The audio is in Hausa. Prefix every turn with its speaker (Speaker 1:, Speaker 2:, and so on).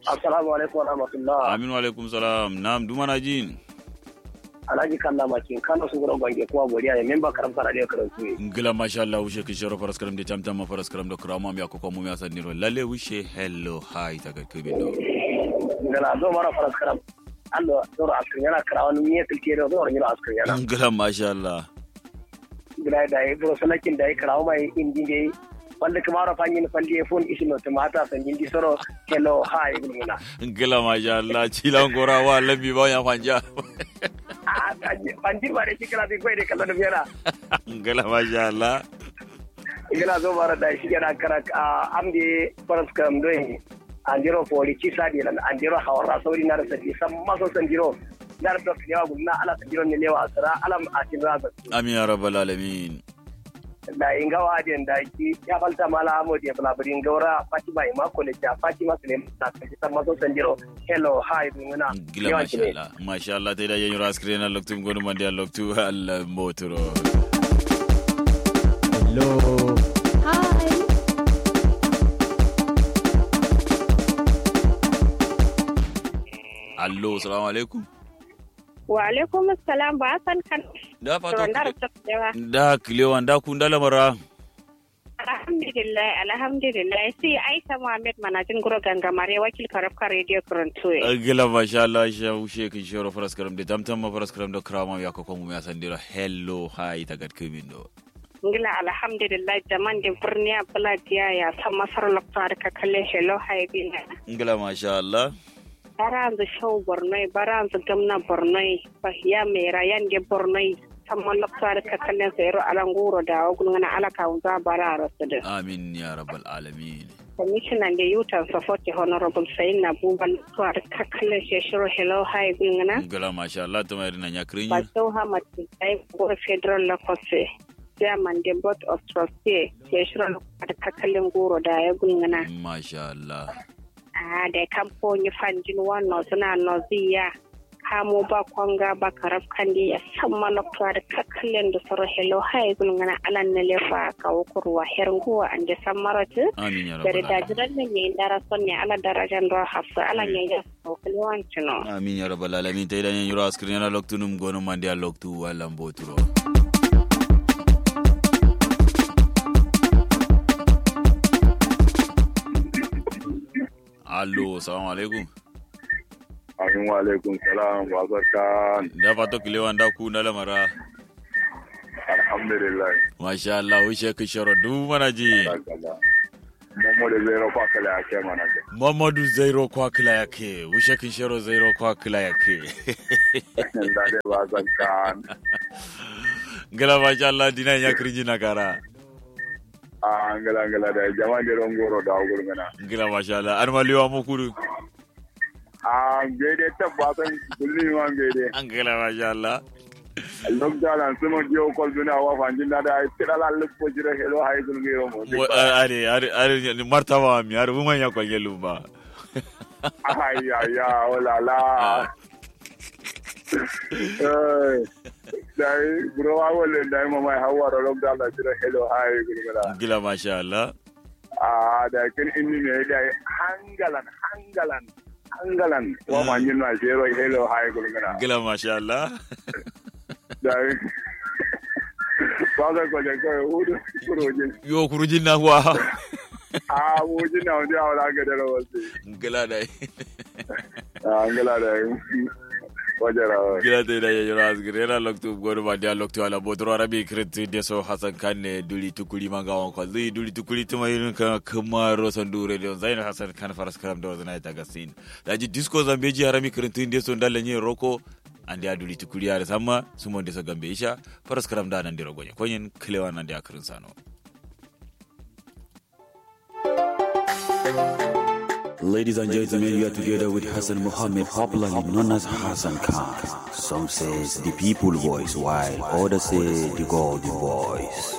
Speaker 1: assalamu alaikum wa rahmatullah
Speaker 2: amin wa alaikum salam nam dumana jin
Speaker 1: alhaji kalla makin kano su gurin bange kuma godiya ne memba karam kana da karantu ne
Speaker 2: ngila masha Allah wushe kin shoro faras karam de tamtam ma faras karam da kurama mi akoko mu ya saniro lalle wushe hello hi ta ga kibi do
Speaker 1: ngala do mara faras karam allo doro askrin yana kara wani miye tilke da doro yana askrin yana
Speaker 2: ngila masha Allah
Speaker 1: ngala da yi doro salakin da yi kara mai indi dai wanda kuma ra fanyin falli fon isino tumata sanjin di soro hello hi ngula
Speaker 2: ngila masha Allah cilan gora wa labi ba ya fanja
Speaker 1: panjir ba da shi kala bai kwai da kallon da biyana
Speaker 2: ngila masha Allah
Speaker 1: ngala zo mara da shi yana kara amde faras karam doyin andiro foli ci sadi lan andiro hawara sauri na rasa san maso san jiro dar da yawa gunna ala san jiro ne lewa asara alam atin raza
Speaker 2: amin ya rabbal alamin
Speaker 1: da inga wadin da ki ya falta mala amodi ya falabirin gaura fatima ima kole ta fatima sule na san maso san jiro hello hi dunguna
Speaker 2: gila masha Allah masha Allah ta da yin ras krena loktu gonu mandi loktu Allah motoro
Speaker 3: hello
Speaker 4: Hi.
Speaker 2: allo assalamu alaikum
Speaker 5: Wa alaikum assalam ba san kan.
Speaker 2: da
Speaker 5: Ronda
Speaker 2: fata
Speaker 5: da tsakewa.
Speaker 2: da kilewan da kun da lamara
Speaker 5: Alhamdulillah, alhamdulillah. Sai Aisha Muhammad manajin guro gangamare wakil karafka radio Toronto.
Speaker 2: gila masha Allah sha ushe kin shoro faras karam de tamtam ma faras karam da krama ya ko mu ya sandira hello hi ta gad kimin do
Speaker 5: Ngila alhamdulillah jaman da birniya buladiya ya san masar lokta da kalle hello haibi na.
Speaker 2: gila masha Allah
Speaker 5: Baranzu shau bornoi, baranzu gamna bornoi, bahiya mai rayan da bornoi. Samman lokta da kalle sayar alanguro da wagun ngana alaka unza bara rasu da.
Speaker 2: amin ya rabbal alamin
Speaker 5: Commissioner da Youth and Support the Honorable Sayin na buban tuwar kakallin shekaru Hello Hi Gungana.
Speaker 2: gila masha Allah ta mai nan ya kirin
Speaker 5: Basau Hamad Sai Gore Federal Lakose. Chairman the Board of Trustees shekaru da kakallin goro da ya gungana.
Speaker 2: masha Allah
Speaker 5: A da kamfoni fanjin wannan suna noziya. Kamo ba kwanga ba karaf kandi ya san manokta da kakallin da sauran Hello Hi Gungana alan na lefa kawo kurwa herin an da san maratu.
Speaker 2: amin ya
Speaker 5: dari
Speaker 2: rabbal alamin
Speaker 5: dajiran da ne dara son ne ala darajan ruwa hafsa ala ne ya saukali wancin no.
Speaker 2: amin ya rabbal alamin ta idan yuro askrin yana loktu num gonu mandi ya loktu wallan boturo allo assalamu alaikum
Speaker 6: Amin wa alaikum salam wa barkan.
Speaker 2: da fato kilewan da ku na lamara
Speaker 6: Alhamdulillah.
Speaker 2: masha Allah wishe kin shoro du mana ji
Speaker 6: Barkala. Momo da zai rafa kala ya kai mana ke.
Speaker 2: Mamadu Zairo kwa kila yake wishe kin shoro Zairo kwa kila yake
Speaker 6: Da dai ba zan kan.
Speaker 2: ngala masha Allah dina ya kirji na kara
Speaker 6: A angala angala da jama'a da rongoro da gurgana.
Speaker 2: ngila masha Allah an maliwa mu kudu
Speaker 6: A gede tabbatan kulli ma gede.
Speaker 2: ngila masha Allah
Speaker 6: Lok jalan sumo jiyo kol duna wa fanjin da da tira la lupo jira helo hay gul ngiro mo.
Speaker 2: Wa- are are are martaba mi are woman ya kwa gelu ba
Speaker 6: Ay ay ya wala la. Eh. Dai bro wa wala dai mama hawa ro lok jalan jira helo hay gul ngala.
Speaker 2: ngila masha Allah
Speaker 6: a da kin inni me da hangalan hangalan hangalan wa ma nyin na zero hello hi gulgana
Speaker 2: ngila masha Allah
Speaker 6: da ba ga ko da ko udu kurojin
Speaker 2: yo kurujin na wa
Speaker 6: a wujin na wanda wala ga da rawasi
Speaker 2: ngila dai
Speaker 6: a ngala da wajara
Speaker 2: ngila dai da ya ras grela loktu goru ba dia loktu ala bodro arabi kreti de so hasan kanne duli tukuli manga won ko zi duli tukuli tuma yin ka kuma rosan dure de zain hasan kan faras karam do zana ta gasin daji disco zambeji harami kreti de so ndalle ni roko ande aduli tukuli ya sama sumo de so gambe isha faras karam da nan diro gonye konyen klewa nan de akrin sano
Speaker 7: Ladies and gentlemen, you are together with Hassan Muhammad, popularly known as Hassan Khan. Some says the people voice, while others say the golden voice.